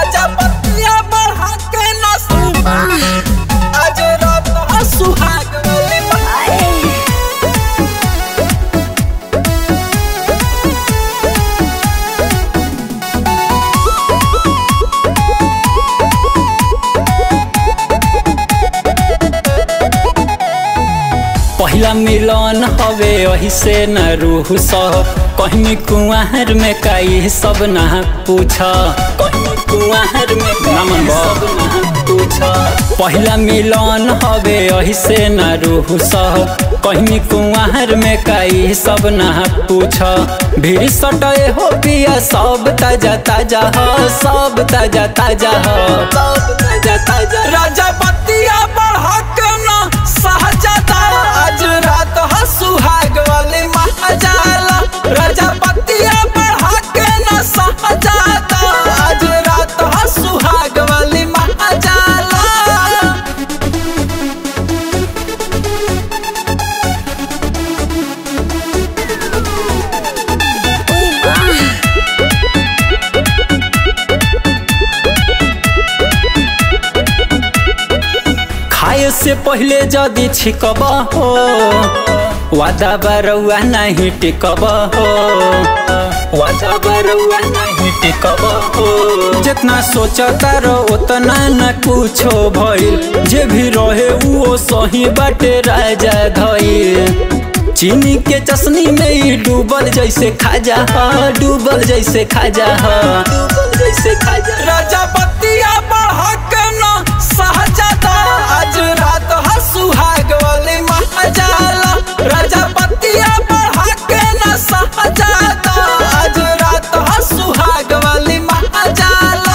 राजा पतिया बढ़ा के न सुना आज रात ह सुहाग वाली बात पहिला मिलन हवे वही से न रूह सह कहीं कुआर में काई सब ना पूछ कहीं कुआर में काई सब ना पूछ पहिला मिलन हवे वही से न रूह सह कहीं कुआर में काई सब ना पूछ भीड़ सटे हो पिया सब ताजा ताजा ह सब ताजा ताजा ह सब ताजा ताजा राजा पतिया बढ़ा के न सहजादा आज रात ह सुहाग वाली महाजाला राजा पतिया बढ़ा के न सहजादा आज रात ह सुहाग वाली महाजाला खाए से पहले जदि छिकब हो वादा बरौआ नहीं टिकब हो वादा बरौआ नहीं टिकब हो जितना सोचता रहो उतना न कुछो भइल जे भी रहे वो सही बाटे राजा धइल चीनी के चशनी में ही डूबल जैसे खाजा ह डूबल जैसे खाजा ह डूबल जैसे खाजा राजा पतिया बढ़ा के न सहजादा आज रात ह सुहाग वाली महाजाला राजा पतिया बढ़ा के न सहजादा आज रात ह सुहाग वाली महाजाला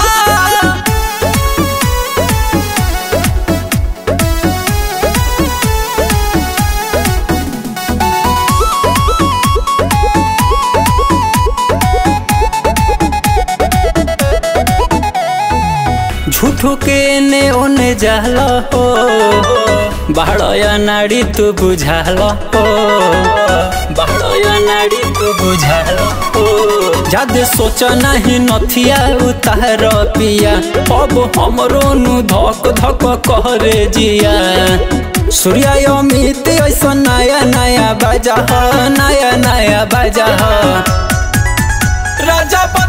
झूठो के ने ओने जाला हो बाड़या नाड़ी तू बुझाल हो बाड़या नाड़ी तू बुझाल हो जादे सोच नहीं नथिया उतार पिया अब हमरो नु धक धक करे जिया सूर्या अमित ऐसा नया नया बाजा ह नया नया बाजा ह राजा